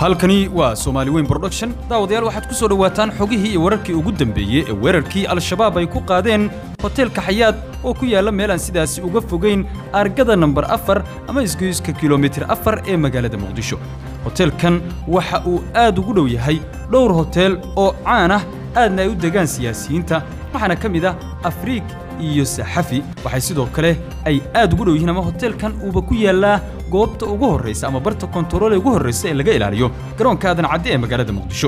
halkani waa soomaali weyn production daawadayaal waxaad ku soo dhowaataan xogihii iyo wararkii ugu dambeeyey ee weerarkii al-shabaab ay ku qaadeen hoteelka xayaad oo ku yaalla meel aan sidaasi uga fogayn argada nambar afar ama isgoyska kilomitir afar ee magaalada muqdisho hoteelkan waxa uu aad ugu dhow yahay dhowr hoteel oo caan ah aadna ay u degaan siyaasiyiinta waxaana ka mid ah afriig iyo saxafi waxay sidoo kale ay aad ugu dhow yihiin ama hoteelkan uuba ku yaallaa goobta ugu horraysa ama barta kontarool ee ugu horraysa ee laga ilaaliyo garoonka aadan cadde ee magaalada muqdisho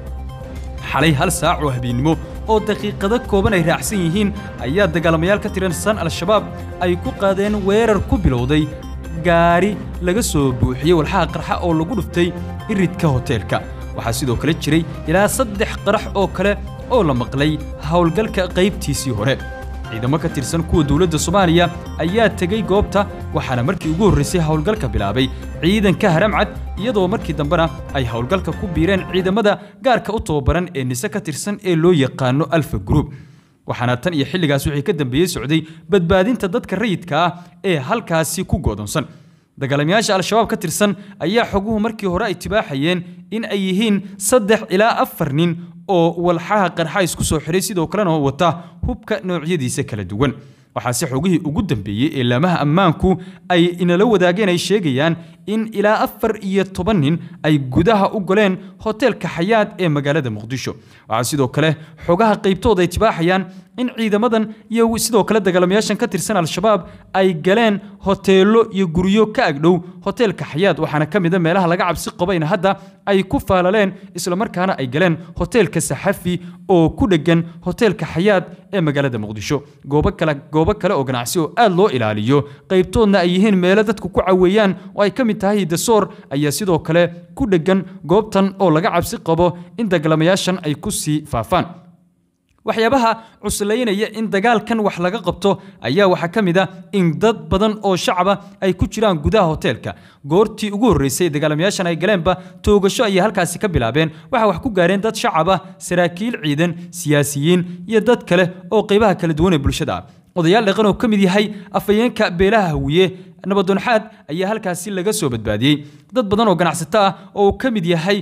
xalay hal saac oo habeennimo oo daqiiqado kooban ay raacsan yihiin ayaa dagaalamayaal ka tirsan al-shabaab ay ku qaadeen weerar ku bilowday gaari laga soo buuxiyey walxaha qarxa oo lagu dhuftay iridka hoteelka waxaa sidoo kale jiray ilaa saddex qarax oo kale oo la maqlay howlgalka qaybtiisii hore ciidamo ka tirsan kuwa dowladda soomaaliya ayaa tegey goobta waxaana markii ugu horraysay howlgalka bilaabay ciidanka haramcad iyadoo markii dambena ay howlgalka ku biireen ciidamada gaarka u tababaran ee nise ka tirsan ee loo yaqaano alfa group waxaana tan iyo xilligaas wixii ka dambeeyey socday badbaadinta dadka rayidka ah ee halkaasi ku go'doonsan dagaalamayaasha al-shabaab ka tirsan ayaa xoguhu markii hore ay tibaaxayeen in ay yihiin saddex ilaa afar nin oo walxaha qarxa isku soo xiray sidoo kalena oo wata hubka noocyadiisa kala duwan waxaase xogihii ugu dambeeyey ee laamaha ammaanku ay inala wadaageen ay sheegayaan in ilaa afar iyo toban nin ay gudaha u goleen hoteelka xayaad ee magaalada muqdisho waxaa sidoo kale xogaha qaybtooda ay tibaaxayaan in ciidamadan iyo sidoo kale dagaalamayaashan ka tirsan al-shabaab ay galeen hoteello iyo guryo ka agdhow hoteelka xayaad waxaana ka mid a meelaha laga cabsi qabayna hadda ay ku faalaleen islamarkaana ay galeen hoteelka saxafi oo ku dheggan hoteelka xayaad ee magaalada muqdisho goobo kale goobo kale oo ganacsi oo aad loo ilaaliyo qaybtoodna ay yihiin meelo dadku ku caweeyaan oo ay ka mid tahay dasoor ayaa sidoo kale ku dheggan goobtan oo laga cabsi qabo in dagaalamayaashan ay ku sii faafaan waxyaabaha cuslaynaya in dagaalkan wax laga qabto ayaa waxaa ka mid ah in dad badan oo shacaba ay ku jiraan gudaha hoteelka goortii ugu horreysay dagaalamayaashan ay galeenba toogasho ayay halkaasi ka bilaabeen waxaa wax ku gaareen dad shacab ah saraakiil ciidan siyaasiyiin iyo dad kale oo qaybaha kala duwan ee bulshada ah odayaal dhaqan oo ka mid yahay afayeenka beelaha hawiye nabadoonxaad ayaa halkaasi laga soo badbaadiyey dad badan oo ganacsato ah oo uu ka mid yahay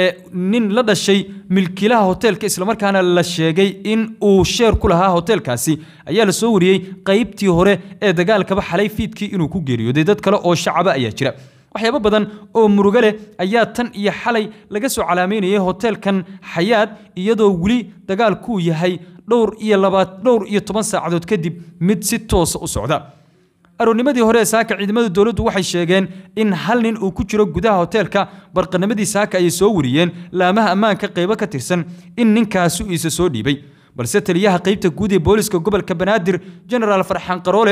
nin la dhashay milkiilaha hoteelka islamarkaana la sheegay in uu sheer ku lahaa hoteelkaasi ayaa la soo wariyey qaybtii hore ee dagaalkaba xalay fiidkii inuu ku geeriyooday dad kale oo shacaba ayaa jira waxyaabo badan oo murugo leh ayaa tan iyo xalay laga soo calaamaynayay hoteelkan xayaad iyadoo weli dagaalkuu yahay dhowr iyo labaad dhowr iyo toban saacadood kadib mid si toosa u socda aroornimadii hore ee saaka ciidamada dowladdu waxay sheegeen in hal nin uu ku jiro gudaha hoteelka barqanimadii saaka ayay soo wariyeen laamaha ammaanka qaybo ka tirsan in ninkaasi uu isa soo dhiibay balse taliyaha qaybta guud ee booliska gobolka banaadir genaraal farxaan qaroole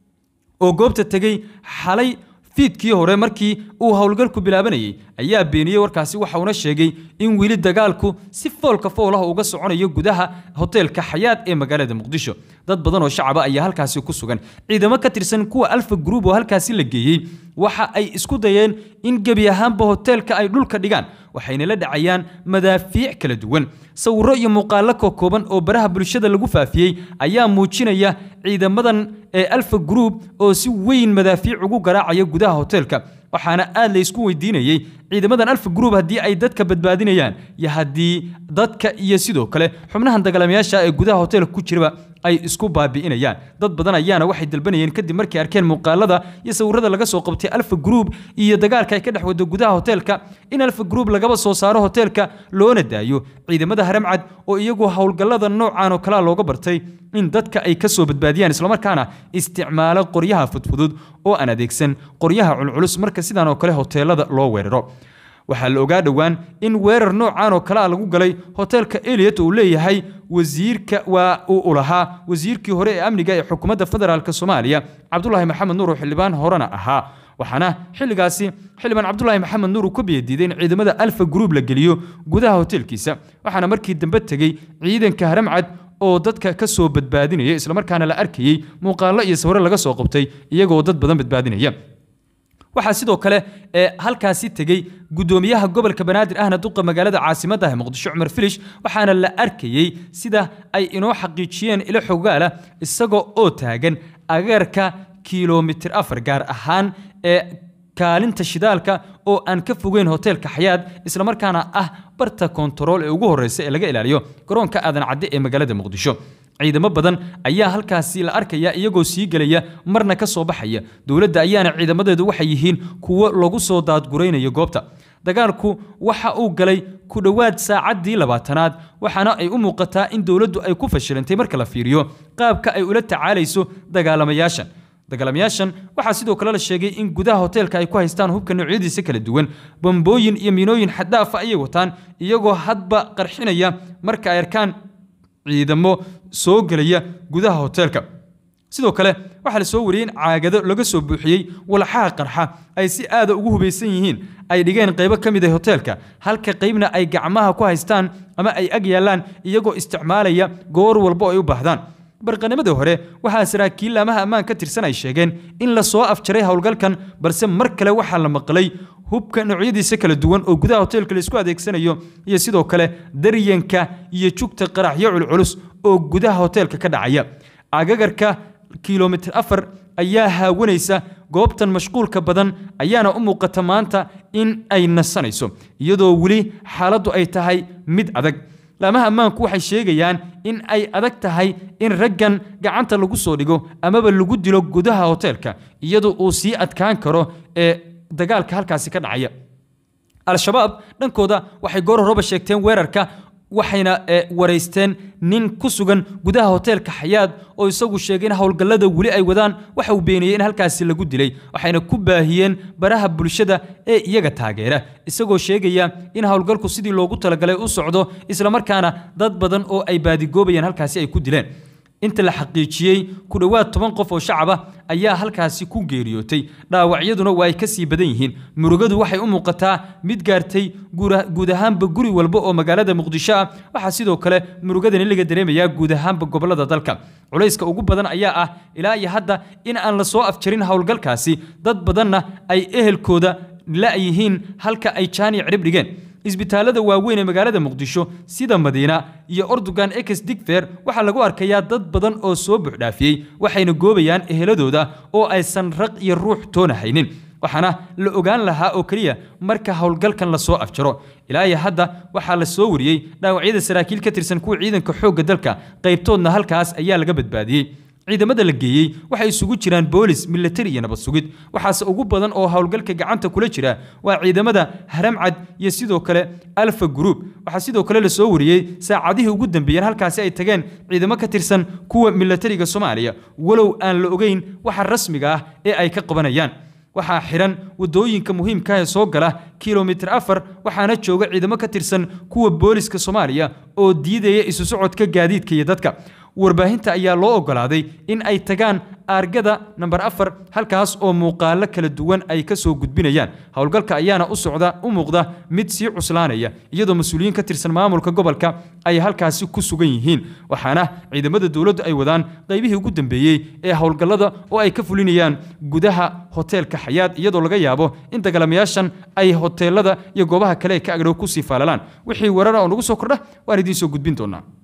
oo goobta tegey xalay fiidkii hore markii uu howlgalku bilaabanayay ayaa beeniyey warkaasi waxauna sheegay in weli dagaalku si foolka foolaha uga soconayo gudaha hoteelka xayaad ee magaalada muqdisho dad badan oo shacaba ayaa halkaasi ku sugan ciidamo ka tirsan kuwa alfa group oo halkaasi la geeyey waxa ay isku dayeen in gebi ahaanba hoteelka ay dhulka dhigaan waxayna la dhacayaan madaafiic kala duwan sawirro iyo muuqaallo kokooban oo baraha bulshada lagu faafiyey ayaa muujinaya ciidamadan ee alfa group oo si weyn madaafiic ugu garaacaya gudaha hoteelka waxaana aad la isku weydiinayey ciidamadan alfa group haddii ay dadka badbaadinayaan iyo haddii dadka iyo sidoo kale xubnahan dagaalamayaasha ee gudaha hoteelka ku jiraba ay isku baabi'inayaan dad badan ayaana waxay dalbanayeen kadib markay arkeen muuqaalada iyo sawirada laga soo qabtay alfa group iyo dagaalka ay ka dhex wado gudaha hoteelka in alfa group lagaba soo saaro hoteelka loona daayo ciidamada haramcad oo iyagu howlgallada noocan oo kalea looga bartay in dadka ay ka soo badbaadiyaan islamarkaana isticmaalo qoryaha fudfudud oo aan adeegsan qoryaha culculus marka sidaan oo kale hoteelada loo weeraro waxaa la ogaa dhowaan in weerar noocan oo kalea lagu galay hoteelka eliot uu leeyahay wasiirka waa uu lahaa wasiirkii hore ee amniga ee xukuumadda federaalk soomaaliya cabdulaahi maxamed nuur oo xildhibaan horena ahaa waxaana xilligaasi xildhibaan cabdulaahi maxamed nuur uu ka biyadiiday in ciidamada alfa group la geliyo gudaha hoteelkiisa waxaana markii dambe tegey ciidanka haramcad oo dadka ka soo badbaadinaya islamarkaana la arkayey muuqaallo iyo sawiro laga soo qabtay iyagoo dad badan badbaadinaya waxaa sidoo kale ee halkaasi tegey gudoomiyaha gobolka banaadir ahna duqa magaalada caasimadda ah muqdisho cumar filish waxaana la arkayey sida ay inoo xaqiijiyeen ilo xogaala isagoo oo taagan agaarka kilomitir afar gaar ahaan ee kaalinta shidaalka oo aan ka fogeyn hoteelka xayaad islamarkaana ah barta kontarool ee ugu horreysa ee laga ilaaliyo garoonka aadan cadde ee magaalada muqdisho ciidamo badan ayaa halkaasi la arkaya iyagoo sii gelaya marna ka soo baxaya dowladda ayaana ciidamadeedu waxay yihiin kuwo lagu soo daadguraynayo goobta dagaalku waxa uu galay ku dhowaad saacaddii labaatanaad waxaana ay u muuqataa in dowladdu ay ku fashilantay marka la fiiriyo qaabka ay ula tacaalayso dagaalamayaashan dagaalamayaashan waxaa sidoo kale la sheegay in gudaha hoteelka ay ku haystaan hubka noocyadiisa kala duwan bambooyin iyo miinooyin xaddaafa ayay wataan iyagoo hadba qarxinaya marka ay arkaan ciidamo soo gelaya gudaha hoteelka sidoo kale waxaa la soo wariyey in caagado laga soo buuxiyey walxaha qarxa ay si aada ugu hubaysan yihiin ay dhigeen qaybo ka mid ah hoteelka halka qaybna ay gacmaha ku haystaan ama ay ag yaallaan iyagoo isticmaalaya goor walbo ay u baahdaan barqanimadii hore waxaa saraakiil laamaha ammaan ka tirsan ay sheegeen in la soo afjaray howlgalkan balse mar kale waxaa la maqlay hubka noocyadiisa kala duwan oo gudaha hoteelka la isku adeegsanayo iyo sidoo kale daryanka iyo jugta qaraxyo culculus oo gudaha hoteelka ka dhacaya agagarka kilomitir afar ayaa haawanaysa goobtan mashquulka badan ayaana u muuqata maanta in ay nasanayso iyadoo weli xaaladdu ay tahay mid adag laamaha ammaanku waxay sheegayaan in ay adag tahay in raggan gacanta lagu soo dhigo amaba lagu dilo gudaha hoteelka iyadoo uu sii adkaan karo ee dagaalka halkaasi ka dhacaya al-shabaab dhankooda waxay goor horeba sheegteen weerarka waxayna waraysteen nin ku sugan gudaha hoteelka xayaad oo isagu sheegay in howlgallada weli ay wadaan waxa uu beeniyey in halkaasi lagu dilay waxayna ku baahiyeen baraha bulshada ee iyaga taageera isagoo sheegaya in howlgalku sidii loogu talagalay u socdo islamarkaana dad badan oo ay baadigoobayaan halkaasi ay ku dileen inta la xaqiijiyey ku dhowaad toban qof oo shacab ah ayaa halkaasi ku geeriyootay dhaawacyaduna waa ay ka sii badan yihiin murugadu waxay u muuqataa mid gaartay guud ahaanba guri walba oo magaalada muqdisho ah waxaa sidoo kale murugadani laga dareemayaa guud ahaanba gobolada dalka culayska ugu badan ayaa ah ilaa iyo hadda in aan la soo afjarin howlgalkaasi dad badanna ay ehelkooda la-yihiin halka ay jaani cirib dhigeen isbitaalada waaweyn ee magaalada muqdisho sida madiina iyo ordogan ex digfer waxaa lagu arkayaa dad badan oo soo buuxdhaafiyey waxayna goobayaan eheladooda oo aysan raq iyo ruux toona haynin waxaana la ogaan lahaa oo keliya marka howlgalkan lasoo afjaro ilaa iyo hadda waxaa la soo wariyey dhaawacyada saraakiil ka tirsan kuwa ciidanka xoogga dalka qaybtoodna halkaas ayaa laga badbaadiyey ciidamada la geeyey waxay isugu jiraan boolis milatari iyo nabad sugid waxaase ugu badan oo howlgalka gacanta kula jira waa ciidamada haramcad iyo sidoo kale alfa group waxaa sidoo kale la soo wariyey saacadihii ugu dambeeyeen halkaasi ay tageen ciidamo ka tirsan kuwa milatariga soomaaliya walow aan la ogeyn waxa rasmiga ah ee ay ka qabanayaan waxaa xihan wadooyinka muhiimka ee soo gala kilomitir afar waxaana jooga ciidamo ka tirsan kuwa booliska soomaaliya oo diidaya isu socodka gaadiidka iyo dadka warbaahinta ayaa loo ogolaaday in ay tagaan aargada namber afar halkaas oo muuqaalo kala duwan ay ka soo gudbinayaan howlgalka ayaana u socda u muuqda mid sii cuslaanaya iyadoo mas-uuliyiin ka tirsan maamulka gobolka ay halkaasi ku sugan yihiin waxaana ciidamada dowladdu ay wadaan qaybihii ugu dambeeyey ee howlgallada oo ay ka fulinayaan gudaha hoteelka xayaad iyadoo laga yaabo in dagaalamayaashan ay hoteelada iyo goobaha kale ee ka agdhow kusii faalalaan wixii warara oo nagu soo kordha waan idiin soo gudbin doonaa